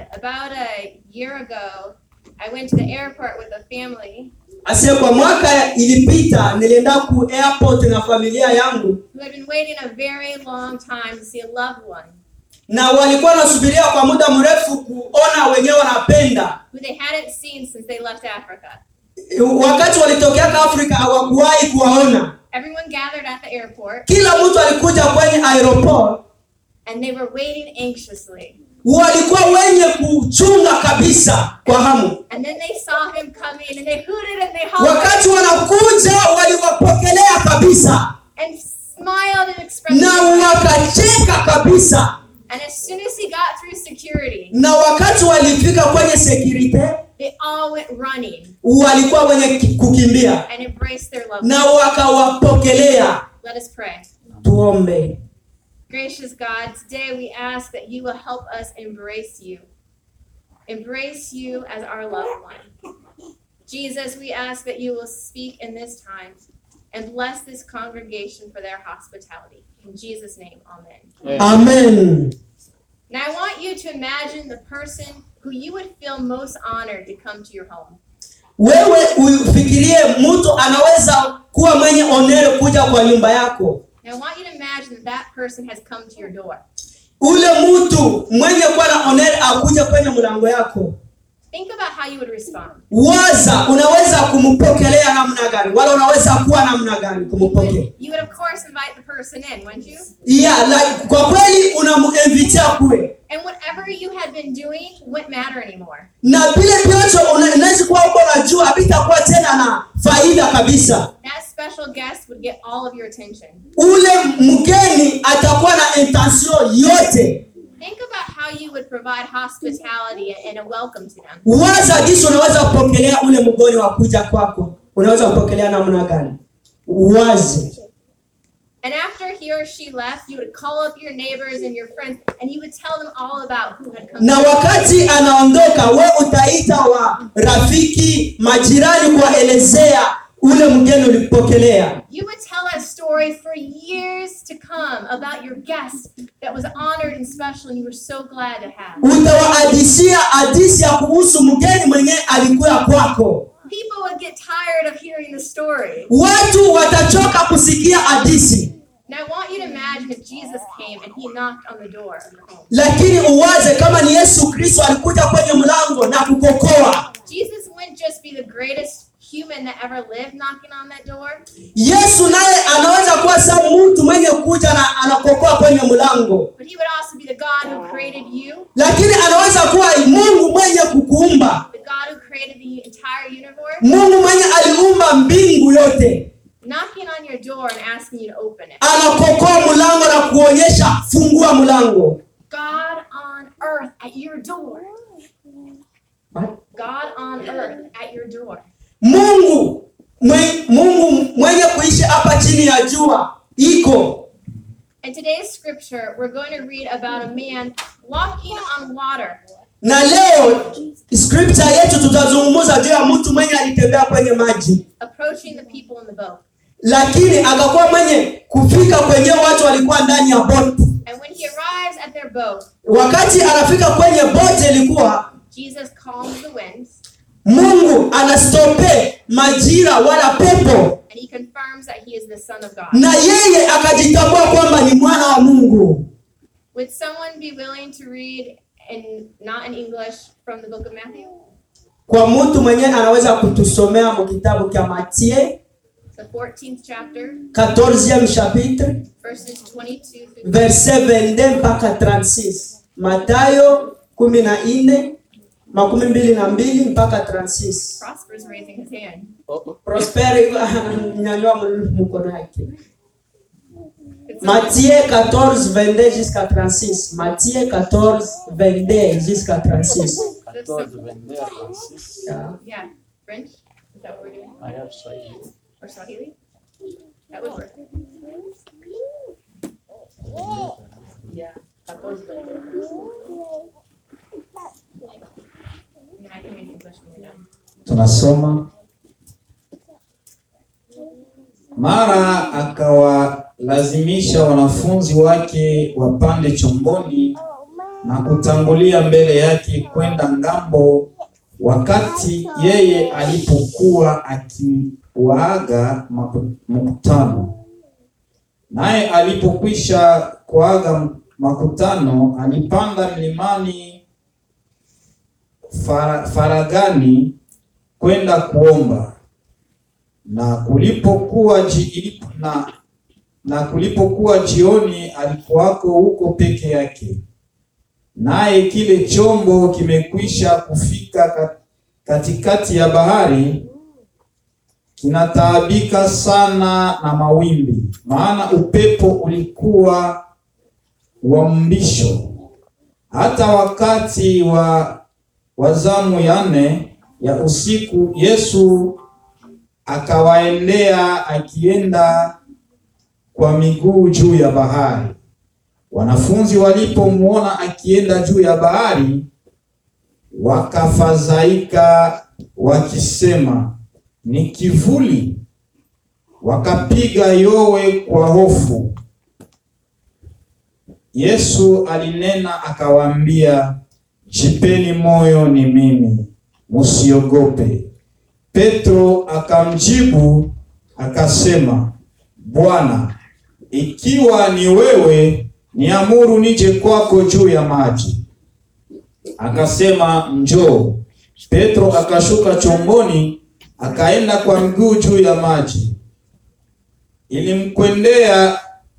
about a year ago, I went to the airport with a family Asiye kwa mwaka ilipita nilienda ku airport na familia yangu who had been waiting a very long time to see a loved one na walikuwa wanasubiria kwa muda mrefu kuona wenyewe wanapenda. who they hadn't seen since they left Africa. Wakati walitokeaka Afrika hawakuwahi kuwaona. Everyone gathered at the airport Kila mtu alikuja kwenye aeroport, and they were waiting anxiously. walikuwa wenye kuchunga kabisa kwa hamu. And then they saw him coming and they hooted and they hollered Wakati wanakuja, waliwapokelea kabisa and smiled and expressed na joy. wakacheka kabisa, And as soon as he got through security, na wakati walifika kwenye security they all went running walikuwa wenye ki- kukimbia and embraced their loved na one. wakawapokelea. Let us pray. Tuombe. Gracious God, today we ask that you will help us embrace you. Embrace you as our loved one. Jesus, we ask that you will speak in this time and bless this congregation for their hospitality. In Jesus' name, amen. Amen. Now, I want you to imagine the person who you would feel most honored to come to your home. Wewe ufikirie mtu anaweza kuwa mwenye onere kuja kwa nyumba yako. Now, I want you to imagine that that person has come to your door. Ule mtu mwenye kuwa na onere akuja kwenye mlango yako. Think about how you would respond. Waza, unaweza kumpokelea namna gani? Wala unaweza kuwa namna gani You kumpokea? would, you would, of course, invite the person in, wouldn't you? Yeah, like, kwa kweli unamuinvitia kule And whatever you had been doing wouldn't matter anymore. na vile vyote una- unaweza kuwa uko unajua havitakuwa tena na faida kabisa. That special guest would get all of your attention. Ule mgeni atakuwa na intention yote. Think about how you would provide hospitality and a welcome to them. Waza jinsi unaweza kupokelea ule mgeni wa kuja kwako, unaweza kupokelea namna gani? Wazi. And after he or she left, you would call up your neighbors and your friends and you would tell them all about who had come. Na wakati anaondoka, we utaita wa rafiki, majirani, kuwaelezea ule mgeni ulipokelea. You would tell a story for years to come about your guest that was honored and special and you were so glad to have. Utawahadisia hadisi ya kuhusu mgeni mwenye alikuya kwako. People would get tired of hearing the story. Watu watachoka kusikia hadisi, Now I want you to imagine if Jesus came and he knocked on the door of your home. lakini uwaze kama ni Yesu Kristo alikuja kwenye mlango na kukokoa. Jesus wouldn't just be the greatest human that ever lived knocking on that door. Yesu naye anaweza kuwa sa mtu mwenye kuja na anakokoa kwenye mlango, But he would also be the God who created you, lakini anaweza kuwa Mungu mwenye kukuumba, the God who created the entire universe, Mungu mwenye aliumba mbingu yote. knocking on your door and asking you to open it. Anakokoa mlango na kuonyesha fungua mlango. God on earth at your door. God on earth at your door. Mungu mwe, Mungu mwenye kuishi hapa chini ya jua iko In today's scripture, we're going to read about a man walking on water. na leo scripture yetu tutazungumza juu ya mtu mwenye alitembea kwenye maji, approaching the people in the boat. lakini akakuwa mwenye kufika kwenye watu walikuwa ndani ya boti. And when he arrives at their boat, Wakati anafika kwenye boti, ilikuwa Jesus calms the winds Mungu anastope majira wala pepo, and he confirms that he is the Son of God. na yeye akajitambua kwamba ni mwana wa Mungu. Would someone be willing to read in not in English from the book of Matthew? Kwa mtu mwenye anaweza kutusomea mu kitabu cha Mathayo The 14th chapter, 14e chapitre verses 22 through verset 22 mpaka 36. Mathayo kumi na nne makumi mbili na mbili mpaka 36. Prosper's raising his hand. Prosper nyanyua mkono yake. Could someone, Matthieu 14 22 jusqu'à 36. Matthieu 14 22 jusqu'à 36. 14, 22 à 36. Yeah. yeah, French? Is that what we're doing? I have Swahili. Or Swahili? That would work. Yeah. 14 Yeah, I can read English when we're done. Tunasoma. Mara akawalazimisha wanafunzi wake wapande chomboni na kutangulia mbele yake kwenda ngambo, wakati yeye alipokuwa akiwaaga maku- mkutano. Naye alipokwisha kuaga makutano, alipanda mlimani fara, faragani kwenda kuomba. Na kulipokuwa ji, ilipo, na, na kulipokuwa jioni, alikuwako huko peke yake naye kile chombo kimekwisha kufika ka- katikati ya bahari, kinataabika sana na mawimbi, maana upepo ulikuwa wa mbisho. Hata wakati wa wa zamu ya nne ya usiku, Yesu akawaendea akienda kwa miguu juu ya bahari. Wanafunzi walipomwona akienda juu ya bahari, wakafadhaika wakisema, ni kivuli. Wakapiga yowe kwa hofu. Yesu alinena akawaambia, jipeni moyo, ni mimi, msiogope. Petro akamjibu akasema, Bwana, ikiwa ni wewe, niamuru nije kwako juu ya maji. Akasema, njoo. Petro akashuka chomboni, akaenda kwa miguu juu ya maji. Ilimkwendea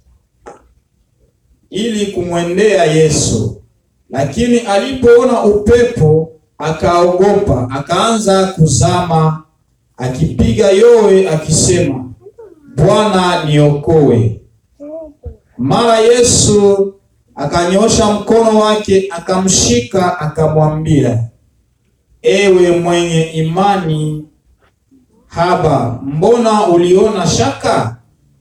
ili kumwendea Yesu, lakini alipoona upepo akaogopa, akaanza kuzama, akipiga yowe akisema, Bwana niokoe. Mara Yesu akanyosha mkono wake akamshika, akamwambia, ewe mwenye imani haba, mbona uliona shaka?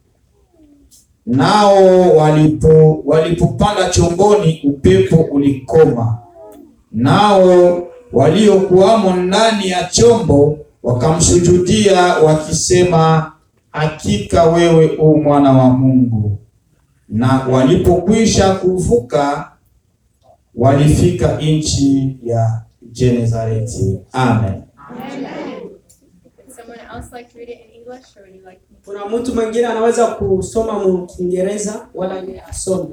Nao walipo walipopanda chomboni, upepo ulikoma, nao waliokuwamo ndani ya chombo wakamsujudia wakisema, hakika wewe u mwana wa Mungu. Na walipokwisha kuvuka, walifika nchi ya Genezareti. Amen. Would someone else like to read it in English or would you like me to? kuna mtu mwingine anaweza kusoma mu Kiingereza wala ni asome.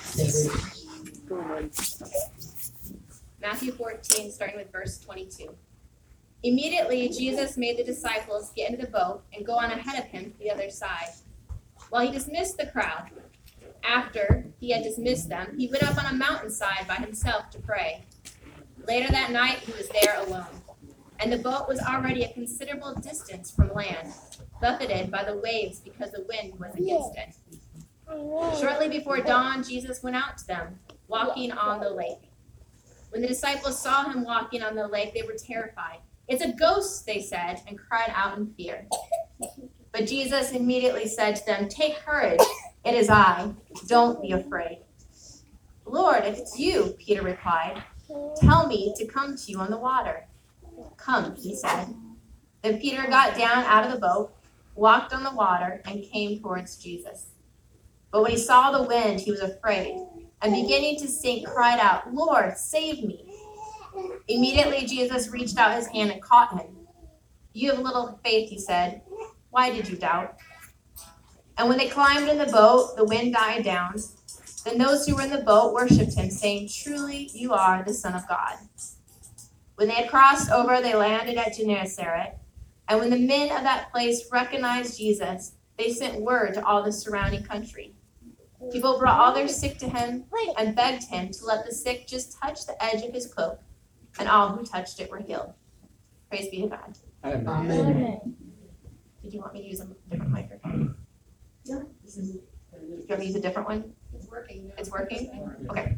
Matthew 14, starting with verse 22. Immediately, Jesus made the disciples get into the boat and go on ahead of him to the other side, while he dismissed the crowd. After he had dismissed them, he went up on a mountainside by himself to pray. Later that night, he was there alone, and the boat was already a considerable distance from land, buffeted by the waves because the wind was against it. Shortly before dawn, Jesus went out to them, walking on the lake. When the disciples saw him walking on the lake, they were terrified. It's a ghost, they said, and cried out in fear. But Jesus immediately said to them, Take courage, it is I. Don't be afraid. Lord, if it's you, Peter replied, tell me to come to you on the water. Come, he said. Then Peter got down out of the boat, walked on the water, and came towards Jesus. But when he saw the wind, he was afraid and beginning to sink, cried out, Lord, save me. Immediately Jesus reached out his hand and caught him. You have little faith, he said. Why did you doubt? And when they climbed in the boat, the wind died down. Then those who were in the boat worshipped him, saying, Truly, you are the Son of God. When they had crossed over, they landed at Gennesaret. And when the men of that place recognized Jesus, they sent word to all the surrounding country. People brought all their sick to him and begged him to let the sick just touch the edge of his cloak, and all who touched it were healed. Praise be to God. Amen. Did you want me to use a different microphone? Yeah. This is- Do you want me to use a different one? It's working. It's working? Okay.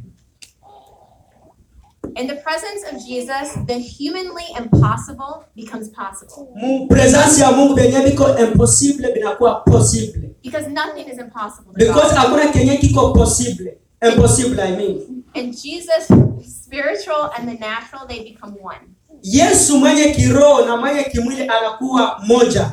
In the presence of Jesus, the humanly impossible becomes possible Mu presence ya Mungu vyenye viko impossible vinakuwa possible. because nothing is impossible to Because God. hakuna kenye kiko possible. Impossible I mean. And Jesus, spiritual and the natural, they become one. Yesu mwenye kiroho na mwenye kimwili anakuwa moja.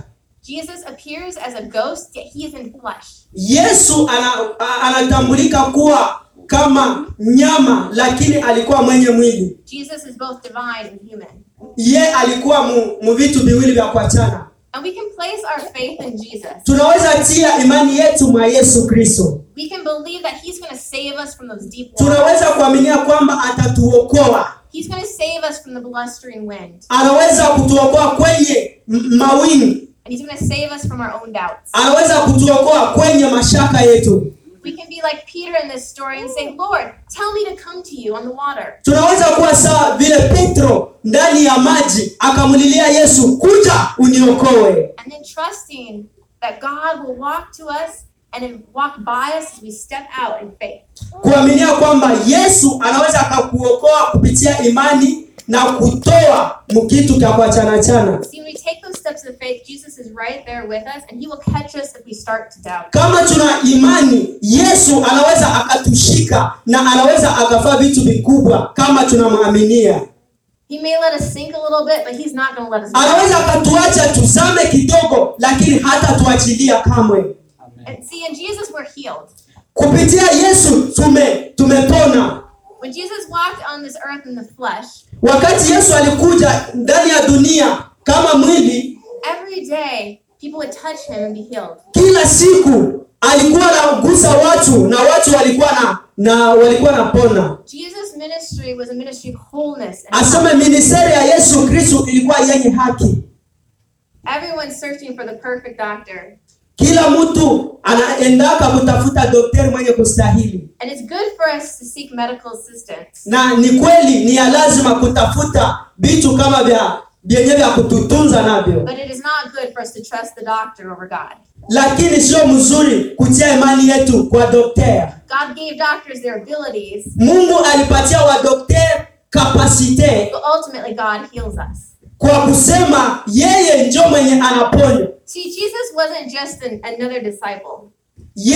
Jesus appears as a ghost, yet he is in flesh. yesu ana, a- anatambulika kuwa kama nyama lakini alikuwa mwenye mwili Jesus is both divine and human. ye alikuwa mu, mu vitu viwili vya kuachana And we can place our faith in Jesus. tunaweza tia imani yetu mwa yesu kristo We can believe that he's going to save us from those deep waters. tunaweza kuaminia kwamba atatuokoa He's going to save us from the blustering wind. anaweza kutuokoa kwenye m- mawingu And he's going to save us from our own doubts. anaweza kutuokoa kwenye mashaka yetu We can be like Peter in this story and say, Lord, tell me to come to you on the water. tunaweza kuwa sawa vile petro ndani ya maji akamlilia yesu kuja uniokoe And then trusting that God will walk to us and then walk by us as we step out in faith. kuaminia kwamba yesu anaweza akakuokoa kupitia imani na kutoa mkitu cha kuachanachana See, when we take those steps of faith, Jesus is right there with us and he will catch us if we start to doubt. kama tuna imani yesu anaweza akatushika na anaweza akafaa vitu vikubwa kama tunamwaminia He may let us sink a little bit, but he's not going to let us drown. anaweza akatuacha tuzame kidogo lakini hata tuachilia kamwe Amen. And see, in Jesus, we're healed. kupitia yesu tume tumepona When Jesus walked on this earth in the flesh, wakati yesu alikuja ndani ya dunia kama mwili every day people would touch him and be healed. kila siku alikuwa anagusa watu na watu walikuwa na na walikuwa napona Jesus' ministry was a ministry of wholeness. And aseme ministeri ya yesu kristu ilikuwa yenye haki everyone's searching for the perfect doctor. kila mtu anaendaka kutafuta dokteri mwenye kustahili And it's good for us to seek medical assistance. na ni kweli ni ya lazima kutafuta vitu kama vya vyenye vya kututunza navyo But it is not good for us to trust the doctor over God. lakini sio mzuri kutia imani yetu kwa dokteri God gave doctors their abilities, mungu alipatia wadokteri kapasite but ultimately God heals us. kwa kusema yeye njo mwenye anaponya See, Jesus wasn't just an, another disciple. Ye,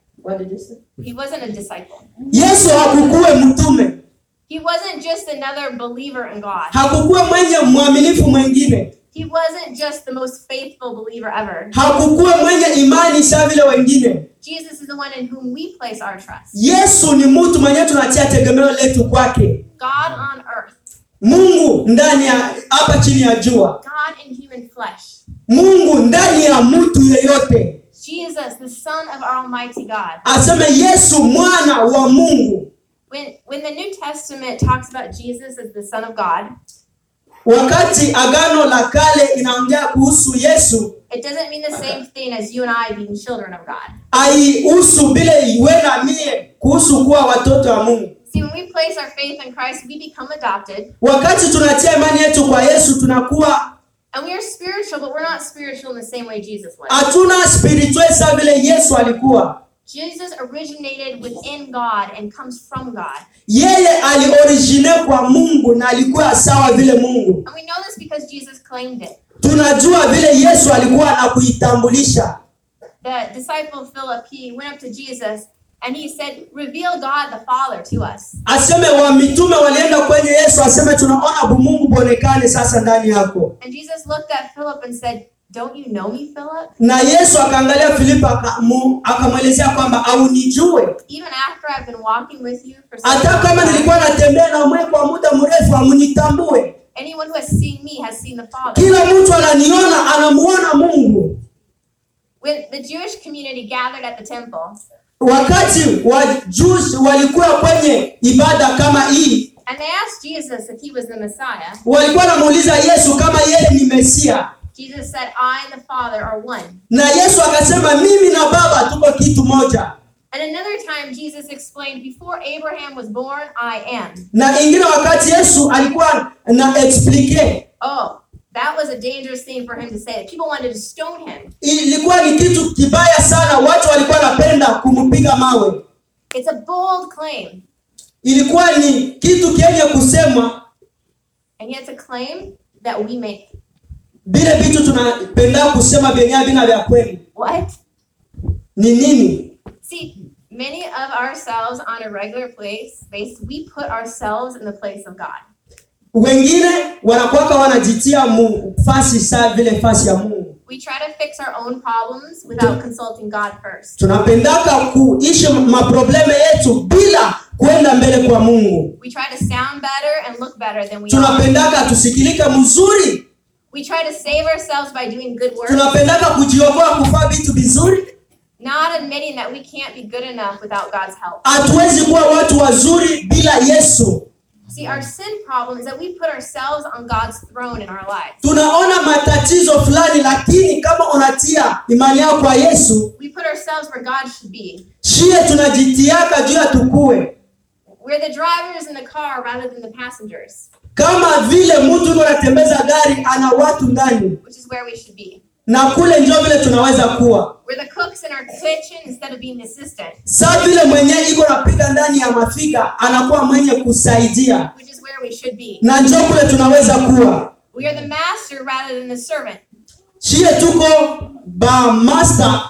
He wasn't a disciple. yesu hakukuwe mtume He wasn't just another believer in God. hakukuwe mwenye mwaminifu mwengine He wasn't just the most faithful believer ever. hakukuwe mwenye imani sa vile wengine Jesus is the one in whom we place our trust. yesu ni mtu mwenye tunatia tegemeo letu kwake God on earth, mungu ndani ya hapa chini ya jua God in human flesh. mungu ndani ya mtu yeyote Jesus, the Son of our Almighty God. aseme yesu mwana wa mungu When when the New Testament talks about Jesus as the Son of God, wakati agano la kale inaongea kuhusu yesu it doesn't mean the same thing as you and I being children of God. aihusu vile iwe na mie kuhusu kuwa watoto wa mungu See, when we place our faith in Christ, we become adopted, wakati tunatia imani yetu kwa yesu tunakuwa and we are spiritual, but we're not spiritual in the same way Jesus was. hatuna spiritual sa vile yesu alikuwa Jesus originated within God and comes from God. yeye aliorigine kwa mungu na alikuwa sawa vile mungu And we know this because Jesus claimed it. tunajua vile yesu alikuwa na kuitambulisha The disciple Philip, he went up to Jesus and he said, Reveal God the Father to us. aseme wa mitume walienda kwenye yesu aseme tunaona bu mungu bonekane sasa ndani yako And Jesus looked at Philip and said, Don't you know me, Philip? na yesu akaangalia filipo akamu- akamwelezea kwamba aunijue Even after I've been walking with you for so hata long kama time, nilikuwa natembea na mwe kwa muda mrefu amunitambue anyone who has seen me has seen the Father. kila mtu ananiona anamuona mungu When the Jewish community gathered at the temple, wakati wajusi walikuwa kwenye ibada kama hii and they asked Jesus if he was the Messiah, walikuwa wanamuuliza yesu kama yeye ni mesia Jesus said, I and the Father are one. na yesu akasema mimi na baba tuko kitu moja And another time, Jesus explained, Before Abraham was born, I am. na ingine wakati yesu alikuwa na explike Oh, that was a dangerous thing for him to say. People wanted to stone him. ilikuwa ni kitu kibaya sana watu walikuwa wanapenda kumpiga mawe It's a bold claim. ilikuwa ni kitu kenye kusema And yet, it's a claim that we make. vile vitu tunapenda kusema vyenye havina vya kweli What? ni nini See, many of ourselves on a regular place base, we put ourselves in the place of God. wengine wanakwaka wanajitia mu fasi saa vile fasi ya mungu We try to fix our own problems without consulting God first. tunapendaka kuishi maprobleme yetu bila kwenda mbele kwa mungu We try to sound better and look better than we are. tunapendaka tusikilike mzuri We try to save ourselves by doing good work, tunapendaka kujiokoa kufaa vitu vizuri not admitting that we can't be good enough without God's help. hatuwezi kuwa watu wazuri bila yesu See, our sin problem is that we put ourselves on God's throne in our lives. tunaona matatizo fulani lakini kama unatia imani yako kwa yesu We put ourselves where God should be. shie tunajitiaka juu ya tukue We're the drivers in the car rather than the passengers, kama vile mtu yuko anatembeza gari ana watu ndani which is where we should be. na kule njo vile tunaweza kuwa We're the cooks in our kitchen instead of being the assistant, saa vile mwenye iko napika ndani ya mafika anakuwa mwenye kusaidia which is where we should be. na njo kule tunaweza kuwa We are the master rather than the servant. shie tuko ba master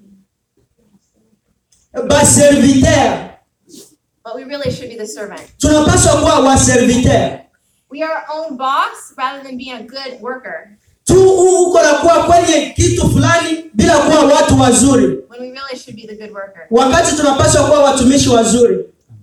ba serviteur But we really should be the servant. tunapaswa kuwa wa serviteur We are our own boss rather than being a good worker tu uko na kuwa kwenye kitu fulani bila kuwa watu wazuri when we really should be the good worker. wakati tunapaswa kuwa watumishi wazuri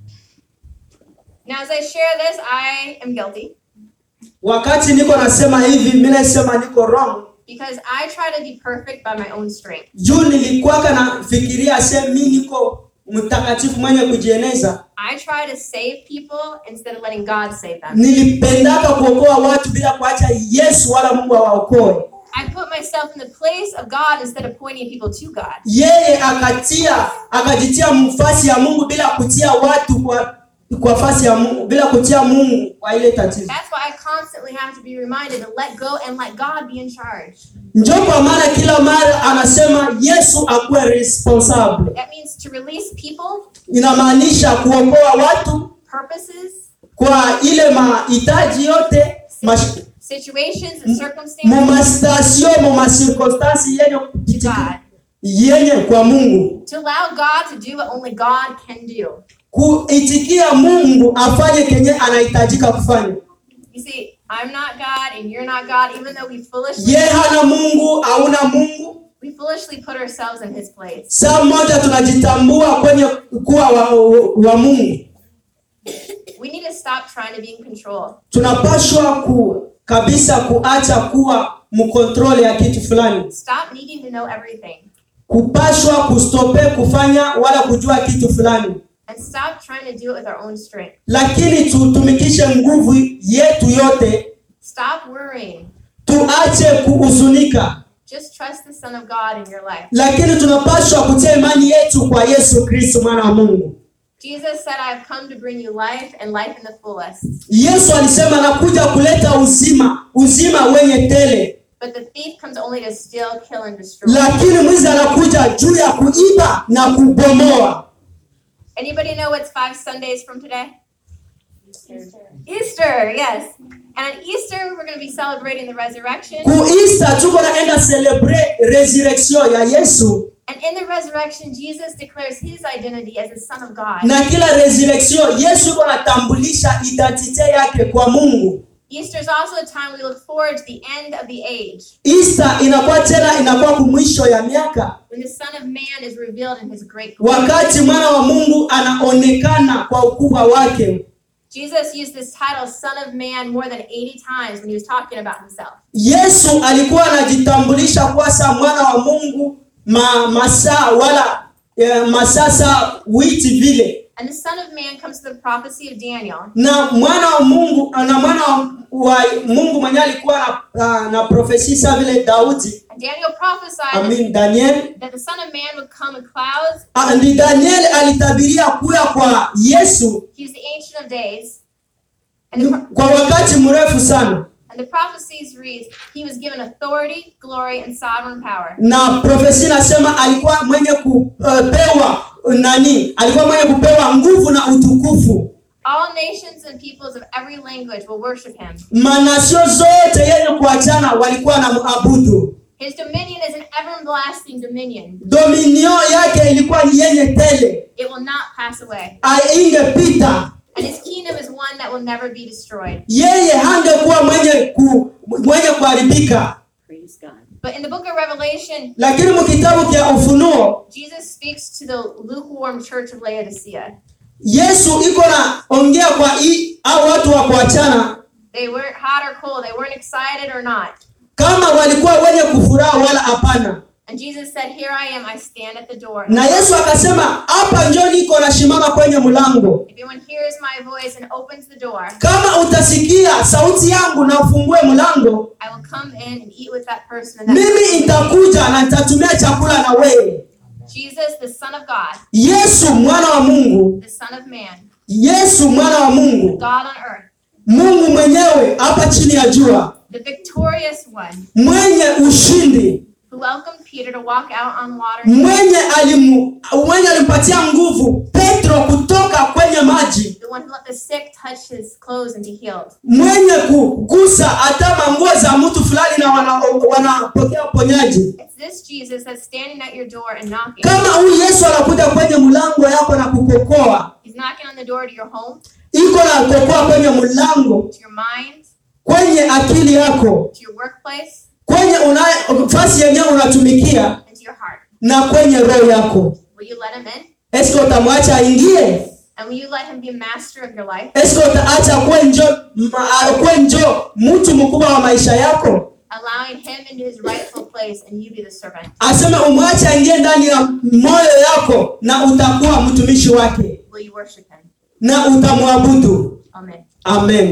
Now, as I share this, I am guilty wakati niko nasema hivi mi nasema niko wrong because I try to be perfect by my own strength. juu nilikuwaka nafikiria se mi niko mtakatifu mwenye kujieneza I try to save people instead of letting God save them. nilipendaka kuokoa watu bila kuacha yesu wala mungu awaokoe I put myself in the place of God instead of pointing people to God. yeye akatia akajitia mfasi ya mungu bila kutia watu kwa kwa fasi ya mungu bila kutia mungu kwa ile tatizo That's why I constantly have to be reminded to let go and let God be in charge. njo kwa maana kila mara anasema yesu akuwe responsable That means to release people, inamaanisha kuokoa watu purposes, kwa ile mahitaji yote mash- situations, and mu circumstances mastasio mu masirkonstansi yenye to kupitika- God. yenye kwa mungu To allow God to do what only God can do. kuitikia mungu afanye kenye anahitajika kufanya You see, I'm not God and you're not God, even though we foolishly ye hana mungu hauna mungu we foolishly put ourselves in his place. saa moja tunajitambua kwenye kuwa wa, wa mungu We need to stop trying to be in control. tunapashwa ku kabisa kuacha kuwa mkontrole ya kitu fulani Stop needing to know everything. kupashwa kustope kufanya wala kujua kitu fulani And stop trying to do it with our own strength. lakini tutumikishe nguvu yetu yote Stop worrying. tuache kuhuzunika Just trust the Son of God in your life. lakini tunapashwa kutia imani yetu kwa yesu kristo mwana wa mungu Jesus said, I have come to bring you life and life in the fullest. yesu alisema nakuja kuleta uzima uzima wenye tele But the thief comes only to steal, kill, and destroy. lakini mwizi anakuja juu ya kuiba na kubomoa Anybody know what's five Sundays from today? Easter, yes. And on Easter, we're going to be celebrating the resurrection. kuista tuko naenda celebre resurrection ya yesu And in the resurrection, Jesus declares his identity as the Son of God. na kila resurrection yesu iko natambulisha identite yake kwa mungu Easter is also a time we look forward to the end of the age, Easter inakuwa tena inakuwa kumwisho ya miaka when the Son of Man is revealed in his great glory. wakati mwana wa mungu anaonekana kwa ukubwa wake Jesus used this title, Son of Man, more than 80 times when he was talking about himself. yesu alikuwa anajitambulisha kuwa sa mwana wa mungu ma, masaa wala eh, masasa witi vile And the Son of Man comes to the prophecy of Daniel. na mwana wa mungu na mwana wa, wa mungu mwenye alikuwa na, na, na profesi sa vile daudi And Daniel prophesied I mean, daniel that the Son of Man would come in clouds. Ah, ndi daniel alitabiria kuya kwa yesu He's the Ancient of Days. And the, pro- kwa wakati mrefu sana and the prophecies reads, He was given authority, glory, and sovereign power. na profesi nasema alikuwa mwenye kupewa nani alikuwa mwenye kupewa nguvu na utukufu All nations and peoples of every language will worship him. manasio zote yenye kuachana walikuwa na muabudu His dominion is an everlasting dominion. dominio yake ilikuwa ni yenye tele It will not pass away. aingepita And his kingdom is one that will never be destroyed. yeye hangekuwa mwenye ku, mwenye kuharibika Praise God. But in the book of Revelation, lakini mkitabu kya ufunuo Jesus speaks to the lukewarm church of Laodicea. yesu iko na ongea kwa hii au watu wa kuachana They weren't hot or cold, they weren't excited or not. kama walikuwa wenye kufuraha wala hapana And Jesus said, Here I am, I stand at the door. na yesu akasema hapa njo niko nashimama kwenye mlango If anyone hears my voice and opens the door, kama utasikia sauti yangu na ufungue mlango I will come in and eat with that person. And that mimi nitakuja na nitatumia chakula na wewe Jesus, the Son of God, yesu mwana wa mungu the Son of Man, yesu mwana wa mungu God on earth, mungu mwenyewe hapa chini ya jua the victorious one mwenye ushindi who welcomed Peter to walk out on water. mwenye alimu, mwenye alimpatia nguvu petro kutoka kwenye maji The one who let the sick touch his clothes and be healed. mwenye kugusa hata manguo za mtu fulani na wanapokea wana wanapokea uponyaji It's this Jesus that's standing at your door and knocking. kama huyu yesu anakuja kwenye mlango yako na kukokoa He's knocking on the door to your home, iko na kukokoa kwenye mlango to your mind, kwenye akili yako to your workplace, kwenye una- nafasi yenyewe unatumikia and to your heart. na kwenye roho yako Will you let him in? eske utamwacha aingie And will you let him be master of your life? eske utaacha kuwe njo ma- kuwe njo mtu mkubwa wa maisha yako Allowing him into his rightful place and you be the servant. aseme umwache aingie ndani ya moyo yako na utakuwa mtumishi wake Will you worship him? na utamwabudu Amen. amen